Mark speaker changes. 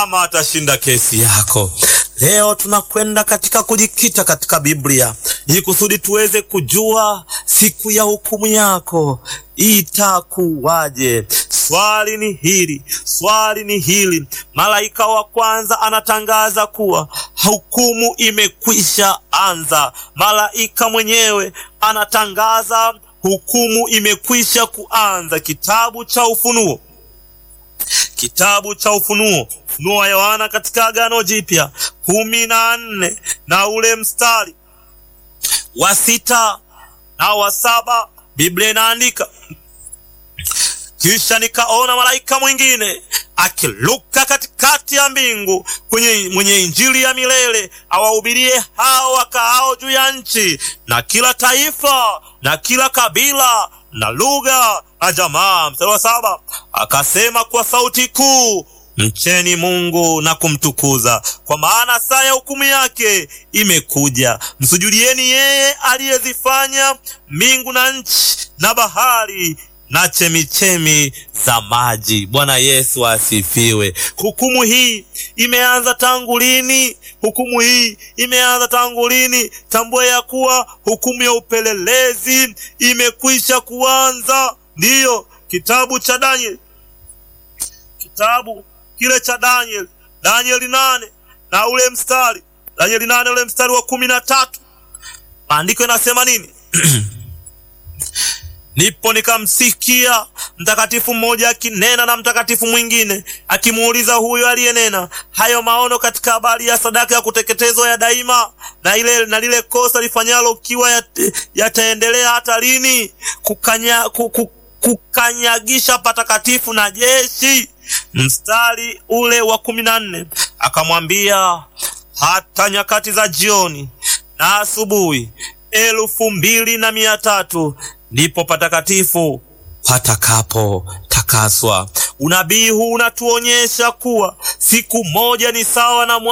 Speaker 1: ama atashinda kesi yako. Leo tunakwenda katika kujikita katika Biblia ili kusudi tuweze kujua siku ya hukumu yako itakuwaje. Swali ni hili, swali ni hili. Malaika wa kwanza anatangaza kuwa hukumu imekwisha anza. Malaika mwenyewe anatangaza hukumu imekwisha kuanza. Kitabu cha Ufunuo, kitabu cha Ufunuo, Ufunuo wa Yohana katika Agano Jipya kumi na nne na ule mstari wa sita na wa saba Biblia inaandika kisha nikaona malaika mwingine akiluka katikati ya mbingu kwenye mwenye injili ya milele awahubirie hao wakaao juu ya nchi na kila taifa na kila kabila na lugha na jamaa. Mstari wa saba akasema kwa sauti kuu, mcheni Mungu na kumtukuza, kwa maana saa ya hukumu yake imekuja. Msujudieni yeye aliyezifanya mbingu na nchi na bahari na chemichemi za maji. Bwana Yesu asifiwe. Hukumu hii imeanza tangu lini? Hukumu hii imeanza tangu lini? Tambua ya kuwa hukumu ya upelelezi imekwisha kuanza. Ndiyo, kitabu cha Danieli, kitabu kile cha Danieli, Danieli nane na ule mstari, Danieli nane ule mstari wa kumi na tatu maandiko inasema nini? Ndipo nikamsikia mtakatifu mmoja akinena na mtakatifu mwingine akimuuliza huyo aliyenena hayo maono katika habari ya sadaka ya kuteketezwa ya daima na ile na lile kosa lifanyalo ukiwa yataendelea ya hata lini? Kukanya, kuku, kukanyagisha patakatifu na jeshi. Mstari ule wa kumi na nne akamwambia hata nyakati za jioni na asubuhi elfu mbili na mia tatu ndipo patakatifu patakapo takaswa. Unabii huu unatuonyesha kuwa siku moja ni sawa na